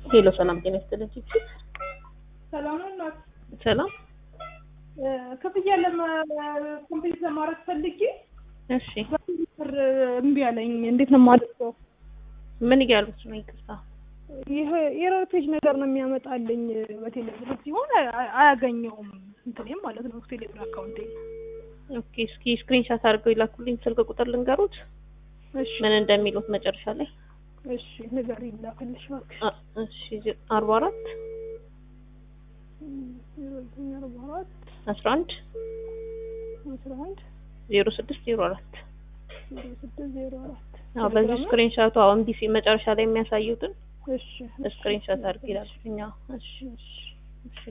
ሄሎ ሰላም ጤና ይስጥልኝ። ሰላም ነው እናት። ሰላም ክፍያ ለኮምፕሊት ለማድረግ ፈልጌ እሺ፣ ብር እምቢ አለኝ። እንዴት ነው የማደርገው? ምን እያሉት ነው? ይቅርታ ይሄ ኤረር ፔጅ ነገር ነው የሚያመጣልኝ በቴሌብር ሲሆን አ- አያገኘውም እንትኔም ማለት ነው ቴሌብር አካውንቴ። ኦኬ። እስኪ ስክሪንሻት አድርገው ይላኩልኝ። ስልክ ቁጥር ልንገሩት እሺ ምን እንደሚሉት መጨረሻ ላይ እሺ ነገር ይላክልሽ እባክሽ። አ- እሺ አርባ አራት ዜሮ ዘጠኝ አርባ አራት አስራ አንድ አስራ አንድ ዜሮ ስድስት ዜሮ አራት ዜሮ ስድስት ዜሮ አራት አዎ በዚህ ስክሪንሻቱ አሁን ቢሲ መጨረሻ ላይ የሚያሳዩትን እሺ ስክሪንሻት አድርግ ይላል። እኛ እሺ እሺ እሺ